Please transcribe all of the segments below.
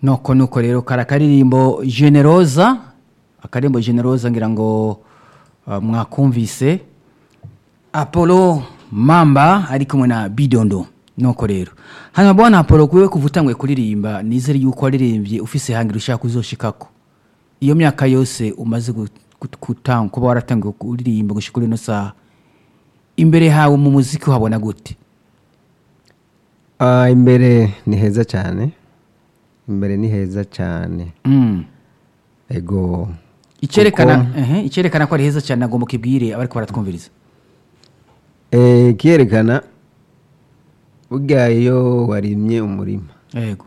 nuko nuko rero kari akaririmbo generoza akaririmbo generoza ngira ngo uh, mwakumvise apollo mamba ari kumwe na bidondo nuko rero hanyuma bwana apollo kuwe kuva utangwe kuririmba nizere yuko waririmbye ufise hangira ushaka kuzoshikako iyo myaka yose umaze gu- gu- gutanga kuba waratangiye kuririmba gushika kuri ino saha imbere hawe mu muziki uhabona gute Ah, imbere ni heza cyane imbere ni heza cyane mm. ego icyerekana Kuko- ehe, icyerekana ko ari heza cyane nagomba ukibwire abariko baratwumviriza Eh, kiyerekana burya iyo warimye umurima yego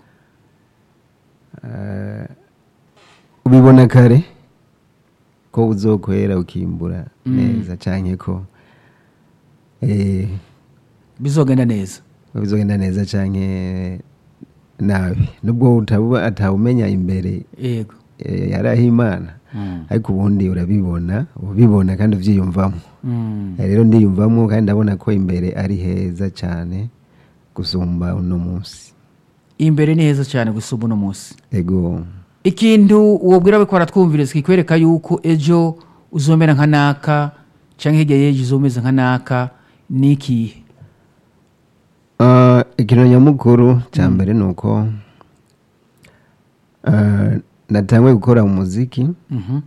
ah, ubibona kare ko uzokwera ukimbura neza cyane ko eh, bizogenda neza bizogenda neza cyane nabi nubwo utabuba atawumenya imbere yego eh, yaraho imana Mm. ariko ubundi urabibona ubibona kandi ubyiyumvamo Mm. Eh, rero ndiyumvamo kandi ndabona ko imbere ari heza cyane gusumba uno munsi imbere ni heza cyane gusumba uno munsi ego ikintu wobwira bariko baratwumviriza kikwereka yuko ejo uzomera nka naka cyangwa hirya y'ejo uzomeze nka naka ni ikihe Ah, ikintu nyamukuru cya mbere ni uko ah, natanguye gukora umuziki Mhm.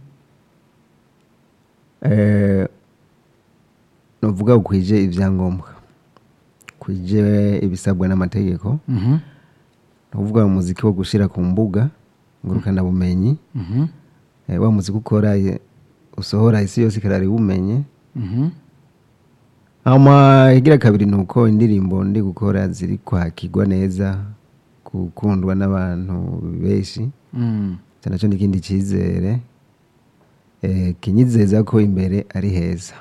eh, nuvuga ukwije ibyangombwa kwije ibisabwa n'amategeko Mhm. nuvuga umuziki wo gushyira ku mbuga ngurukanabumenyi Mhm. eh, wa muziki ukora eh, usohora isi yose ikarara iwumenye Mhm. ama igira kabiri ni uko indirimbo ndi gukora ziri kwakirwa neza gukundwa n'abantu benshi Mm. icyo nacyo ni ikindi cyizere eh, kinyizeza ko imbere ari heza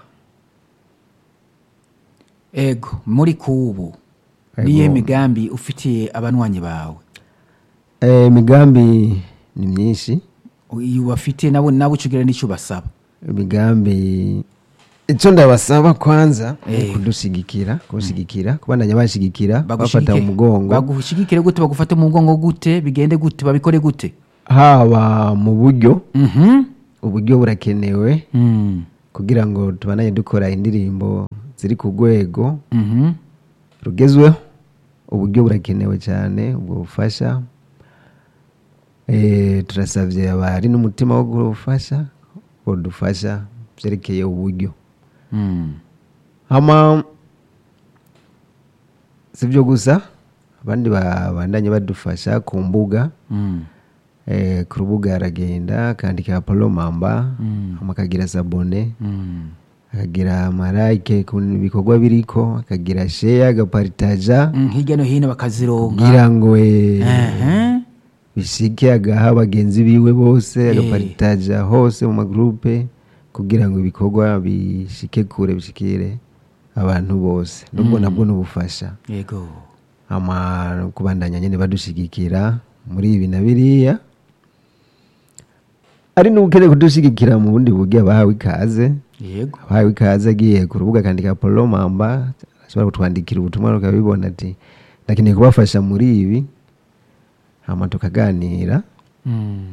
ego muri kubu Ego. niyo migambi ufitiye abanywanyi bawe Eh, imigambi ni myinshi iyo bafite nabo nabo ucugira n'icyo basaba imigambi icyo ndabasaba kwanza ni Eh. kudushyigikira kubashyigikira kubandanya bashyigikira bafata Bagushigike- mu mugongo bagushigikire gute bagufate mu mugongo gute bigende gute babikore gute haba mu buryo Mhm. uburyo burakenewe Mm. kugira ngo tubandanye dukora indirimbo ziri ku rwego Mhm. rugezweho uburyo burakenewe cyane ubwo bufasha Eh, turasabye abari n'umutima wo gufasha dufasha byerekeye uburyo Mm. hama si byo gusa abandi babandanye badufasha ku mbuga Mm. eh, ku rubuga aragenda akandika apolo mamba Mm. hama akagira sabone Mm. akagira amarayike ku bikorwa biriko akagira sheya agaparitaja Mm, hirya no hino bakazironka kugira ngo eh, Ehe. bishike agaha bagenzi biwe bose Eh. agaparitaja hose mu magurupe kugira ngo ibikorwa bishike kure bishikire abantu bose nubwo nabwo n'ubufasha yego ama no kubandanya nyine badushigikira muri ibi na biriya ari n'ukeneye kudushigikira mu bundi buryo abahawe ikaze yego abahawe ikaze agiye ku rubuga akandika polo mamba ashobora kutwandikira ubutumwa ukabibona ati ndakeneye kubafasha muri ibi hama tukaganira Mm.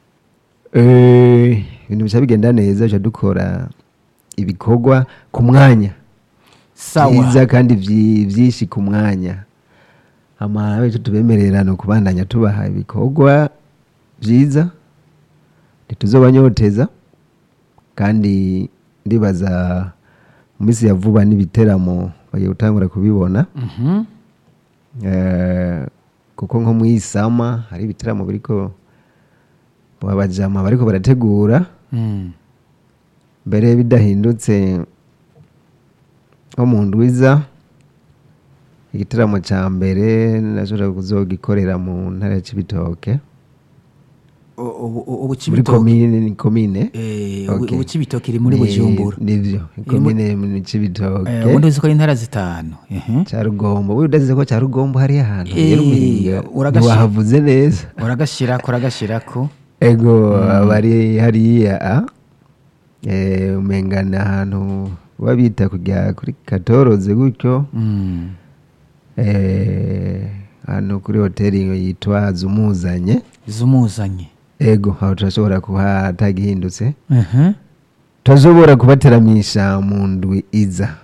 Eh, ibintu bica bigenda neza duca dukora ibikorwa ku mwanya sawa byiza kandi vyi- vyinshi ku mwanya hama bityo tubemerera ni ukubandanya tubaha ibikorwa byiza ntituzobanyoteza kandi ndibaza mu minsi ya vuba n'ibiteramo bagiye gutangura kubibona Mhm. Eh, kuko nko mu isama hari ibiteramo biriko abajama bariko barategura Mm. mbere bidahindutse nko mu ndwiza igitaramo cya mbere nashobora kuzogikorera mu ntara ya cibitoke U- ubu ubu muri Cibitoke- komine ni komine Eh, ubu Okay. ubu Cibitoke iri muri Ni- bujumbura nivyo komine mu cibitoke Eh, ubundi uzi ko ari intara zitanu Ehe. cya rugombo we udazize ko cya rugombo hari ahantu Eh, rero umenga uragashyira- ntiwahavuze neza uragashyirako uragashyirako ego abari hariya a eh, umenga ni ahantu baba bita kujya kuri katoroze gutyo Mm. eh, hano kuri hoteli yitwa zumuzanye zumuzanye ego aho turashobora kuba atagihindutse Mhm. turashobora kubateramisha mu ndwi iza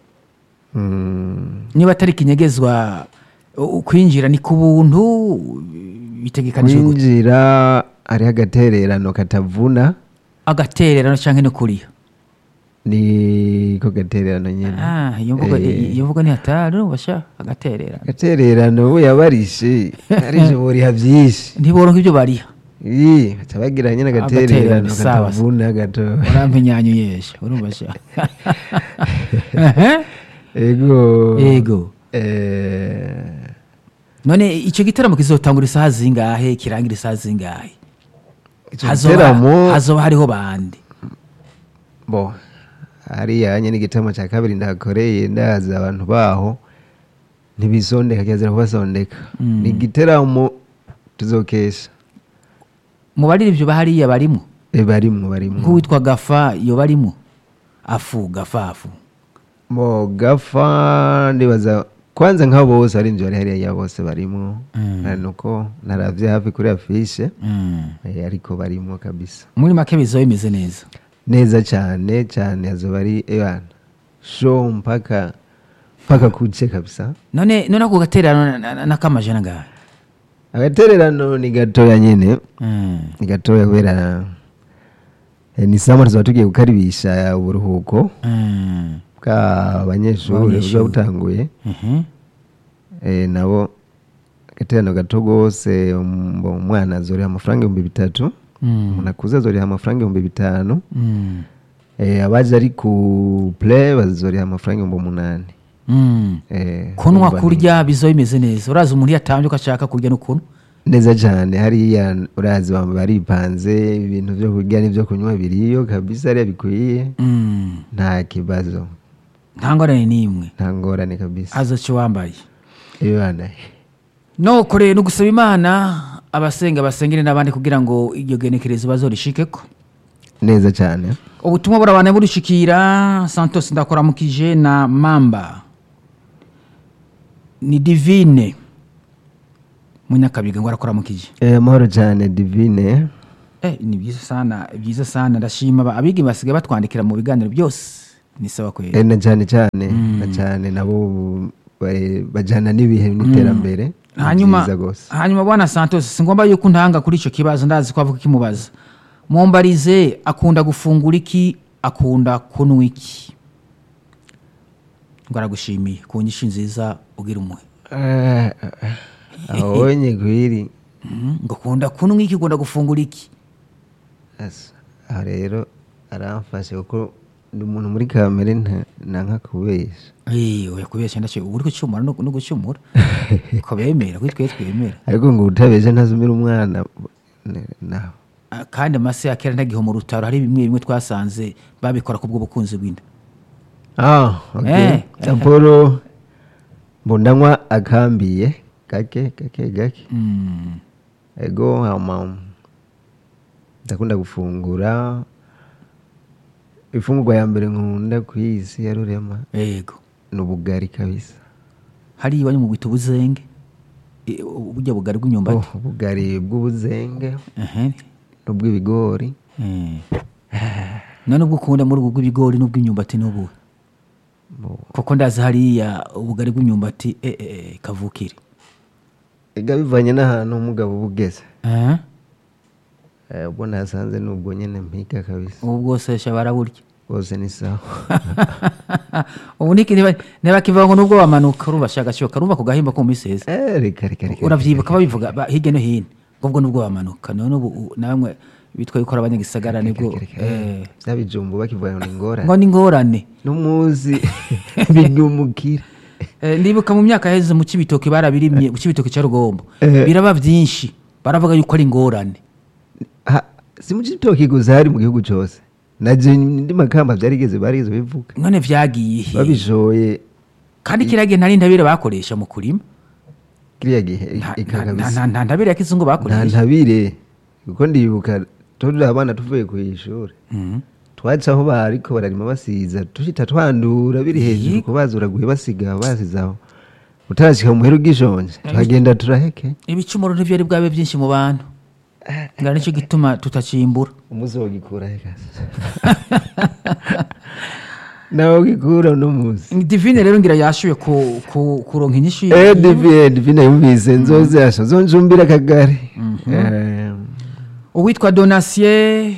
Mm, niba atari kinyegezwa u- kwinjira ni ku buntu bitegekanijwe gute kwinjira hariho agatererano katavuna agatererano cyangwa no kuriya ni ko gatererano nyine Ah, iyo mvugo Eh. iyo mvugo ni hatari ubasha agatererano agatererano we yabarishe arije buriha byinshi ntiboronka ibyo bariha Ii, baca bagira nyine Agatererano, agatererano sawa, katavuna gato urampenyanyuyesha urumva sha Ehe. ego Ego. Eh, none icyo gitaramo kizotangura isaha zingahe kirangira isaha zingahe ico hazoba giteramo hazoba hariho bande bo hariya nyine igiteramo cya kabiri ndahakoreye ndaza abantu baho ntibisondeka kirazira kubasondeka Mm. ni igiteramo tuzokesha mu baririmbyi bahariya barimo Eh, barimwo barimwo nk'uwitwa gafa iyo barimo afu gafafu bo gafa ndibaza kwanza nk'abo bose arinzi bari hariya ya bose barimwo Mm. ari nuko naravye hafi kuri afishe Mm. eh, ariko barimwo kabisa muri make bizoba bimeze neza neza cyane cyane azoba ari ebana show mpaka mpaka kuce kabisa none none ako gatererano na- na- n'akamajana ngahe agatererano ni gatoya nyine Mm. ni gatoya kubera eh, ni sama tuzaba tugiye gukaribisha uburuhuko Mm. bw'abanyeshuri Abanyeshuri. buba butanguye Mhm. eh, nabo agatererano gato rwose um- umwana azoriha amafaranga ibihumbi bitatu Mm. umuntu akuze azoriha amafaranga ibihumbi bitanu Mm. eh, abaje ari ku play bazoriha amafaranga ibihumbi umunani Mm. eh, kunwa urumva ni- kurya bizoba bimeze neza urazi umuntu iyo atambye ko ashaka kurya n'ukuntu neza cyane hariya urazi baba baripanze ibintu byo kurya n'ibyo kunywa biriyo kabisa hariya bikwiye Mm. nta kibazo nta ngorane n'imwe nta ngorane kabisa azoca wambaye ibana nuko rero ni ugusaba imana abasenga basengere n'abandi kugira ngo iryo genekerezo bazorishikeko neza cyane ubutumwa burabana burishikira santos ndakoramukije na mamba ni divine munyakabiga ngo arakoramukije Eh, amahoro cyane divine eh, ni byiza sana byiza sana ndashima aba- abigi basigaye batwandikira mu biganiro byose ni sawa kweli Eh, na cyane cyane na cyane nabo ba- bajyana n'ibihe n'iterambere Ni hanyuma byiza rwose. hanyuma bwana santos singomba yuko ntanga kuri icyo kibazo ndazi ko avuga ikimubaza mumbarize akunda gufungura iki akunda kunywa iki ngo aragushimiye ku nyinshi nziza ugira umuhe Eh, eh, abonye kwiri Mhm, ngo akunda kunywa iki akunda gufungura iki Asa, aha rero aramfashe kuko ndi umuntu muri kamere nta- nanka kubesha Eh, oya kubeshya ndacyo uri gucumura no no gucumura ko bemera kuri twe twemera ariko ngo utabesha ntazumira umwana ne- nawe Ah, kandi amase ya kera ntagiho mu rutaro hari bimwe bimwe twasanze babikora kubwo bukunzi bw'inda ah okay Eh. apolo mbondanywa akambiye gake gake gake Mm. ego hama ndakunda gufungura ifungurwa ya mbere nkunda ku isi ya rurema yego ni ubugari kabisa hariya iwanyu mu bwita ubuzenge Eh, burya bugari oh, bw'imyumbati ubugari bw'ubuzenge Ehe. n'ubw'ibigori Eh. none ubwo ukunda muri ubwo bw'ibigori n'ubw'imyumbati n'ubu Bo- kuko ndazi hariya ubugari bw'imyumbati eh, eh, eh, kavukire ega bivanye n'ahantu umugabo uba ugeze Eh? Eh, ubwo nasanze ni ubwo nyine mpiga kabisa ubu bwose sha baraburya bwose ni sawa ubu niki niba ntibakivuga ngo nubwo wamanuka urumva shakashoka urumva ku gahimba ko mu minsi heza Eh, reka reka reka urabyibuka babivuga ba- hirya no hino ngo ubwo nubwo wamanuka none ubu u- namwe bitwa yuko ari abanyagisagara nibwo reka, reka. eh, bya bijumbu bakivuga ngo ni ingorane ngo ni ingorane n'umuzi bidumukira Eh, ndibuka mu myaka yaheze mu kibitoki barabirimye mu kibitoki cya rugombo Eh. biraba byinshi baravuga yuko ari ingorane Ha- si mu gitoki gusa hari mu gihugu cyose naje ndi makamba byarigeze barigeze bivuga none vyagiye he babishoye kandi kiriya gihe nta ntabire bakoresha mu kurima kiriya gihe Nta- ika nta- kabisa nta- nta ntabire ya kizungu nta bakoresha ntabire kuko ndibuka turi abana tuvuye ku ishuri Mhm. twaca aho bariko bararima basiza tushita twandura biri hejuru ko bazuraguye basiga basizaho utarashika mu muhera ugishonje tuhagenda turaheke ibicumuro ntivyari bwabe byinshi mu bantu ngira nicyo gituma tutacimbura umunsi wogikura hekasa nawe ugikura uno munsi divine rero ngira yashuye ku- ku- kuronka inyishu Eh, divine divine yumvise nzoze yasho zonjumbira akagari Eh, uwitwa donasiye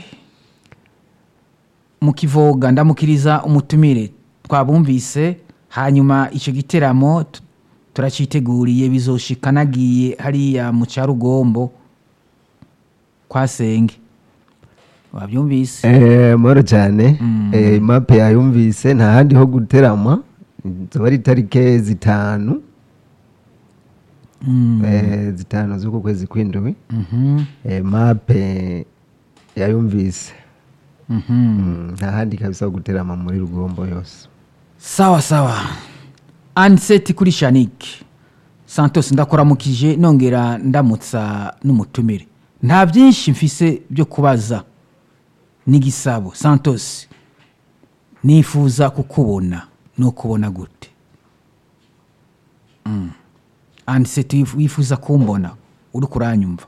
mu kivoga ndamukiriza umutumire twabumvise hanyuma icyo giteramo tu- turaciteguriye bizoshika nagiye hariya mu cyarugombo kwa senge wabyumvise eh, mahoro cyane Eh, mape yayumvise nta handi ho guterama zoba ari itarike zitanu Eh, zitanu z'uku kwezi kw'indwi Mhm, Eh, mape yayumvise mhm. Mm, nta handi kabisa ho guterama muri rugombo yose sawa sawa aniseti kuri shanike santos ndakuramukije nongera ndamutsa n'umutumire nta byinshi mfise byo kubaza n'igisabo santos nifuza kukubona no kubona gute Mm. aniseti wif- wifuza kumbona uri kuranyumva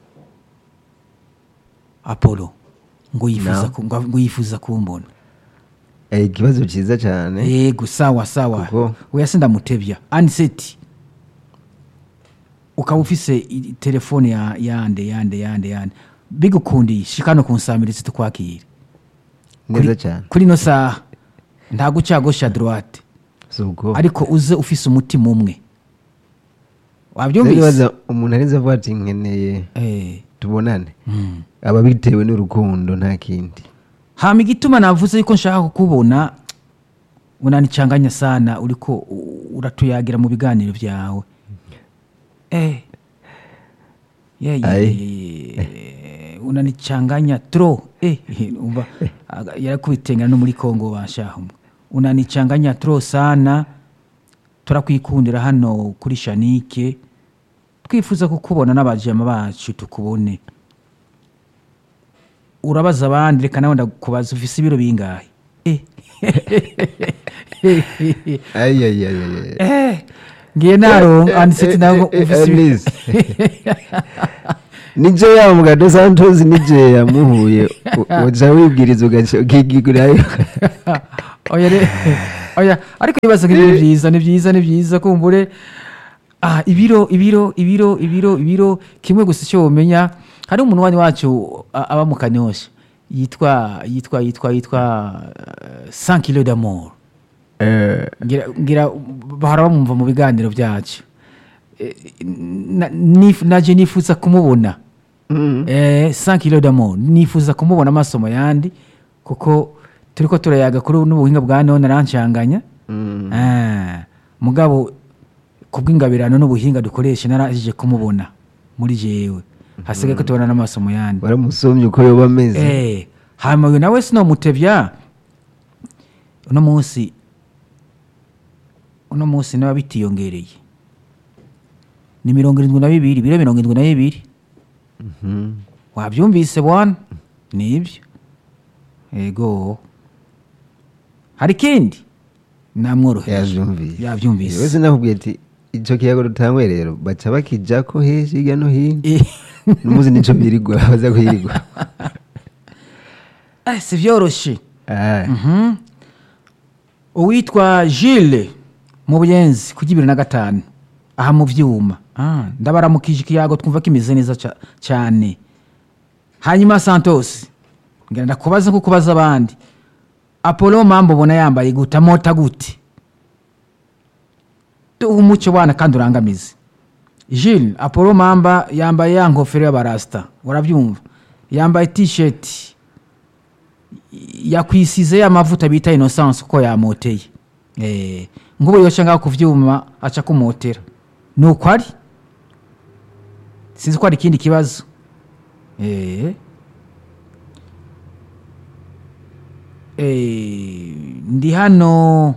apolo ngo yifuza No. ku- ngo ngo yifuza kumbona Eh, ikibazo cyiza cyane yego sawa sawa Kuko- oya sindamutebya aniseti ukaba ufise i- telefone ya yande yande yande yande bigukundiye shikano kunsamiriza tukwakire neza Kuri- cyane kuri ino saha ntago ucagosha droite si ubwo ariko uze ufise umutima umwe Rero wabyumvise nibaza umuntu arinze avuga ati nkeneye Eh, tubonane mm. aba bitewe n'urukundo nta kindi hama igituma navuze yuko nshaka kukubona unanicanganya sana uriko u- uratuyagira mu biganiro byawe eh. yeah, yeah, Ai. yeah, yeah. unanichanganya tro eh, umva aga- yarakubitengana no muri kongo bashaho unanichanganya tro sana turakwikundira hano kuri shanike twifuza kukubona n'abajama bacu tukubone urabaza abandi reka nawe ndakubaza ufise ibiro bingahe Eh. ayayayaya Eh, ngiye naronka aniseti nawe ufise ibiro nije ya mugado santos nije yamuhuye u- uca wibwiriza ugaca ukigigurayo oya re- oya ariko ibibazo nk'ibi ni byiza ni byiza ni byiza kumbure ah, ibiro ibiro ibiro ibiro ibiro kimwe gusa icyo womenya hari umuntu wani wacu a- aba mu kanyosha yitwa yitwa yitwa yitwa uh, 100 kilo d'amour ngira ngira bahora bamwumva mu biganiro byacu Eh, na- nif- naje nifuza kumubona eh, 100 kilo d'amour nifuza kumubona amasomo yandi kuko turiko turayaga kuri n'ubuhinga bwa none arancanganya Ah, mugabo kubw'ingabirano n'ubuhinga dukoresha narajije kumubona muri jewe hasigaye ko tubona n'amasomo yandi waramusomye uko yoba ameze Eh, hama uyu nawe sinomutevya uno munsi uno munsi nawe bitiyongereye ni mirongo irindwi na bibiri biro mirongo irindwi na bibiri Mhm. wabyumvise bwana nibyo ego hari ikindi namworoheje yavyumvise yabyumvise wese nakubwiye ati ico kiyago dutangwe rero baca bakijako henshi hirya no hino Eh, n'umuzi nico birirwa baza kuyirirwa eh, si vyoroshe Ah, Mhm. uwitwa Gilles mu buyenzi ku bibiri na gatanu aha mu byuma Ah, ndabaramukije ikiyago twumva kimeze neza ca- cyane hanyuma santos ngira ndakubaza nko kubaza abandi apollo mpamvu ubona yambaye gute amota gute duha umucyo bwana kandi urangamize Gilles apollo mamba yambaye ya ngofero y'abarasita urabyumva yambaye t-shirt yakwisize amavuta bita innocence uko yamoteye eh ngubu yoca ngaho ku vyuma aca kumotera nuko ari sinzi ko hari ikindi kibazo eh eh ndi hano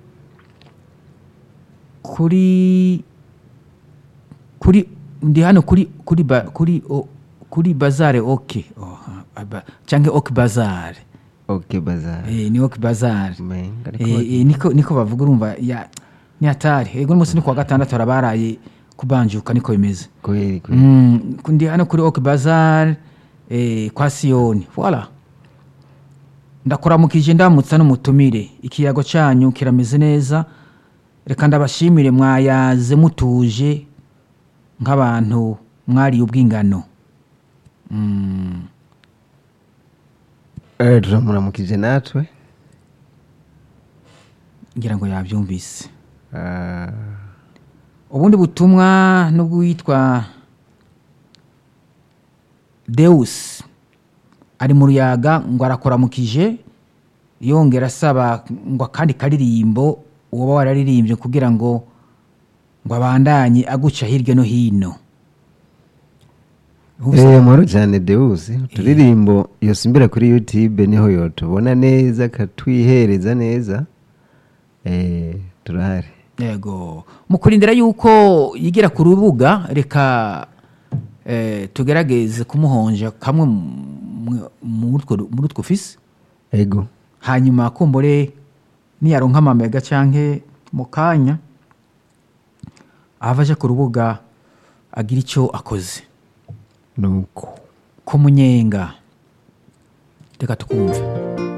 kuri kuri ndi hano kuri kuri ba, kuri o, kuri bazare oke oh, aba- canke ok bazare ok bazar Eh, ni ok bazare Menga, Eh, ariko eh, niko niko bavuga urumva ya ni hatari ego n'umunsi ni kuwa gatandatu harabaraye kubanjuka niko bimeze kweli kweli Mm, ndi hano kuri ok bazar eh, kwa siyoni voila ndakuramukije ndamutsa n'umutumire ikiyago cyanyu kirameze neza reka ndabashimire mwayaze mutuje nk'abantu mwariye ubwingano Mm, Eh, turamuramukije natwe ngira ngo yabyumvise Ah, ubundi butumwa n'ubwitwa deus ari mu ruyaga ngo arakuramukije yongera asaba ngo akandi karirimbo uba wararirimbye kugira ngo ngo abandanye aguca hirya no hino eh, muhoro cyane deus uturirimbo yosimbira kuri youtube niho yotubona neza akatwihereza neza eh, turahari yego mu kurindira yuko yigira ku rubuga reka eh, tugerageze kumuhonja kamwe mu- muri utwo- muri utwo fisi ego hanyuma kumbure niyaronka amamega canke mu kanya ahava aje ku rubuga agira icyo akoze nuko ku munyenga reka tukumve